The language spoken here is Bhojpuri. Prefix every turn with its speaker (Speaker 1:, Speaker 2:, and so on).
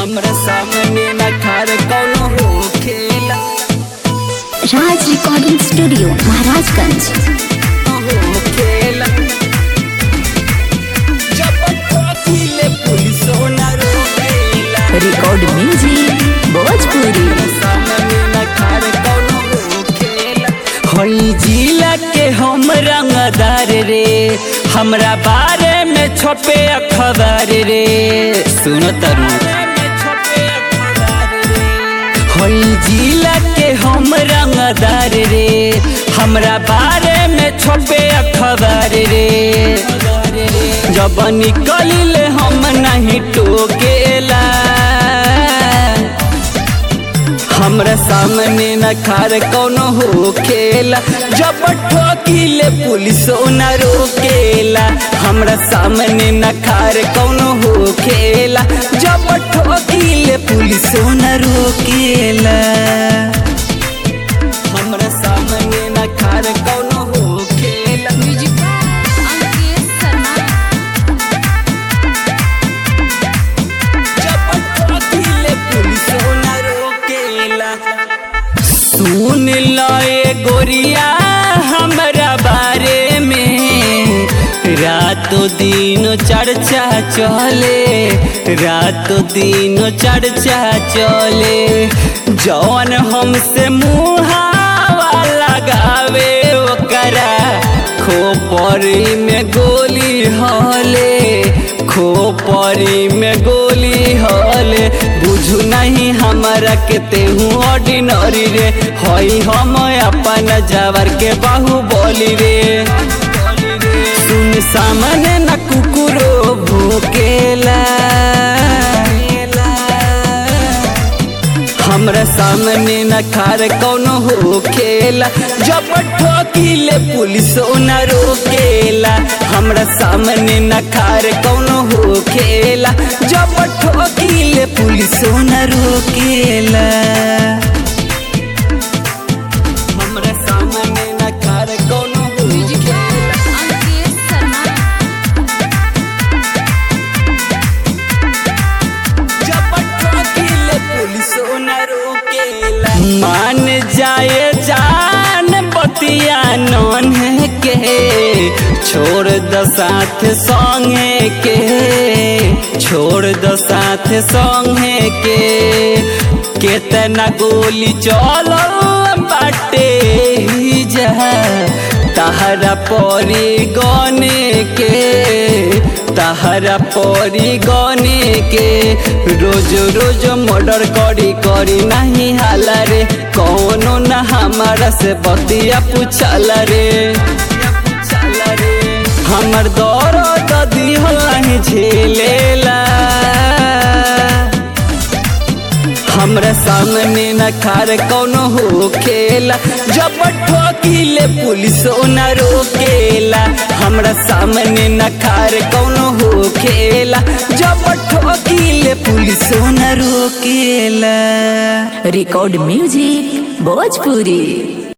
Speaker 1: हमरा सामने न खार कौनो होखेला
Speaker 2: राज रिकॉर्डिंग स्टूडियो महाराजगंज
Speaker 1: होखेला जब ठोकिले पुलिसो न रोकेला
Speaker 2: रिकॉर्ड म्यूजिक भोजपुरी
Speaker 1: सामने न खार कौनो होखेला होई जिला के हम रंगदार रे हमरा बारे में छपे अखबार रे सुन तरु होई जिला के हम रंगदार रे हमरा बारे में छपे अखबार रे जब निकलिले हम नहीं टोकेला हमरा सामने न खार कौनो हो खेला जब ठोकिले पुलिसो न रोकेला हमरा सामने न खार कौनो हो खेला जब ठोकिले पुलिसो न रोकेला हमरा सामने न खार कौनो हो खेला जब ठोकिले पुलिसो न रोकेला सुन लए गोरिया हमरा बारे में रातों दिन चर्चा चले रातों दिन चर्चा चले जौन हमसे मुहावा लगावे ओकरा खोपरी में गोली हले खोपरी में गोली हले बुझू नहीं हमारा के तेहू ऑर्डिनरी रे हई हम अपन जावर के बाहु बोली रे सुन सामने न कुकुरो भूकेला हमरा सामने न खार कौनो हो खेला जब ठोकिले पुलिसो न रोकेला हमरा सामने न खार कौनो हो खेला जब ठोकिले पुलिसो न रोकेला हमरा सामने न खार कौनो हो खेला जब ठोकिले पुलिसो न रोकेला मान जाए जान बतिया नन के छोड़ द साथ संगे के छोड़ द साथ संगे के केतना गोली चलो बाटे ही जा तहरा परी गने के तहरा परी गने के रोज रोज मर्डर करी करी नहीं हाला रे कौनो न हमारा से बतिया पूछला रे हमर दर्द दिहल नहीं झेलेला हमरा सामने न खार कौनो हो खेला जब ठोकिले पुलिसो न रोकेला हमरा सामने न खार कौनो हो खेला जब ठोकिले पुलिसो न रोकेला
Speaker 2: रिकॉर्ड म्यूजिक भोजपुरी